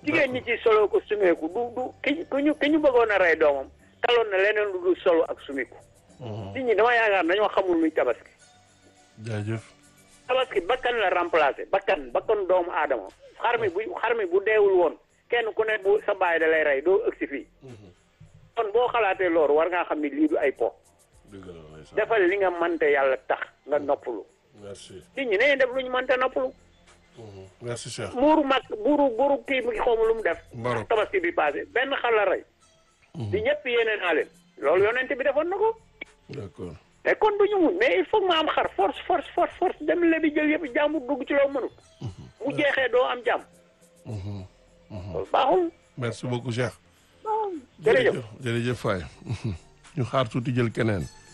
jigéen ñi ci solo ko sumeeku du du ki ku ñu ki ñu bëggoon a rey doomam taloon na leneen lu dul solo ak sumeeku nit ñi dama yaakaar dañoo xamul luy tabaski jaajëf tabaski bakkan la remplacé bakkan bakkan doomu aadama xar mi bu xar mi bu deewul woon kenn ku ne bu sa baay da lay rey doo ëgsi fii kon boo xalaatee loolu war ngaa xam ni lii du ay po dëgg la ndeysaan defal li nga mante yàlla tax nga noppalu merci nit ñi nañu def lu ñu mante noppalu merci Cheikh buuru mag buuru buuru kii mi xawma lu mu def Maroc. tabaski bi passé benn xar la rey di ñëpp yéene naa leen loolu yonent bi defoon na ko d'accord te kon du ñu muñ mais il faut que ma am xar force force force force dem lebi jël yëpp jàmbur dugg ci loo mënut mu jeexee doo am jàmm loolu baaxul merci beaucoup Cheikh jërëjëf jërëjëf Faye ñu xaar tuuti jël keneen